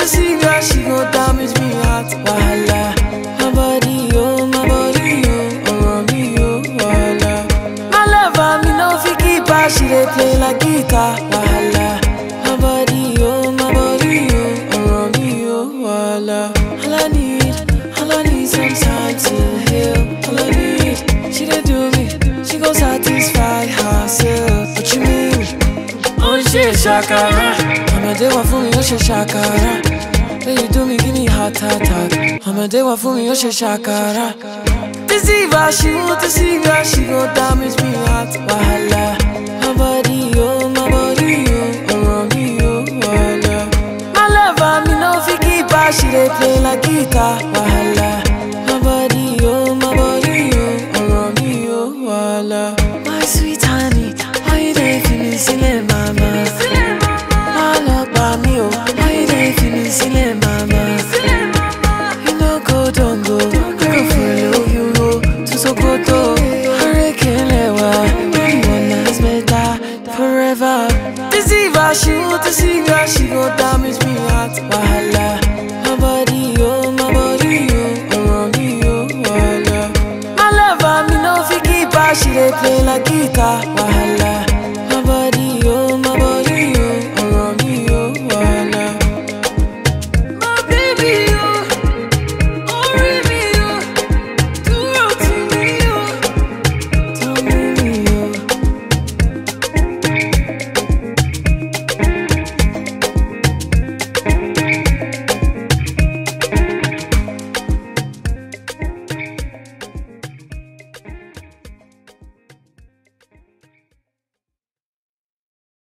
deceive her, she go damage me heart. Wahala, my body, oh, my body, oh, around me, oh, wahala. My lover, me no fit keep her, she dey play like guitar. Wahala, my body, oh, my body, oh, around me, oh, wahala. All I need, all I need some time to heal. All I need, she dey do me, she go satisfy herself. What you mean? ó ń ṣe ṣàkàrà ọmọdé wà fún mi ó ṣe ṣàkàrà lẹ́yìn tó mi kí ni heart attack ọmọdé wà fún mi ó ṣe ṣàkàrà. deceive her she won't deceive her she go damage me heart wahala my body oh my body oh ọ̀rọ̀ mi oh wahala. my lover mi no fit keep her she dey play like guitar wahala my body oh my body oh ọ̀rọ̀ mi oh wahala. my sweet honey why you dey fi mi sílẹ̀ mama. má lọ pa mí o why you dey fi mi sílẹ̀ mama. you no go dongo go follow you go to Sokoto. Arekelẹwa everyone has better forever. deceive her she won't deceive her she go damage me heart wahala. my body oh my body oh ọ̀rọ̀ mi oh wahala. my lover me no fit keep her she dey play like guitar wahala.